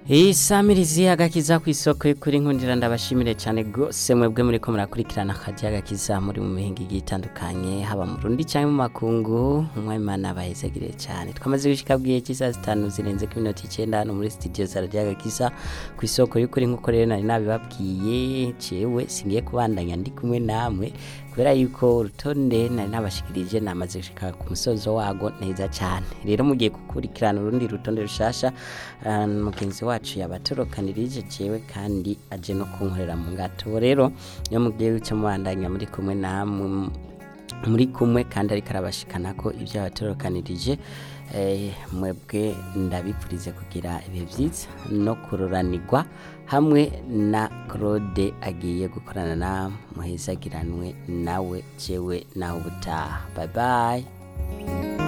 isamirizi agakiza ku isoko y'ukuri nkundira ndabashimire cyane rwose mwebwe muri ko murakurikirana akajya agakiza muri mu mihinga igiye itandukanye haba mu rundi cyangwa mu makungu umwimana bahezagire cyane twamaze gushika bwiye cy'isaha zitanu zirenze ku minota icyenda hano muri studio za radiyo agakiza ku isoko y'ukuri nk'uko rero nari nabibabwiye cewe singiye kubandanya ndi kumwe namwe kubera yuko urutonde nari nabashikirije namaze gushika ku musozo wago neza cyane rero mugiye gukurikirana urundi rutonde rushasha ah, mugenzi wacu yabatorokanirije jewe kandi aje no kunkorera mu ngato rero iyo mugiye guca mubandanya muri kumwe namwe muri kumwe kandi ariko arabashikana ko ibyo yabatorokanirije eh, mwebwe ndabipfurize kugira ibihe byiza no kururanirwa hamwe na Claude agiye gukorana na muhezagiranwe nawe jewe nawe ubutaha bye bye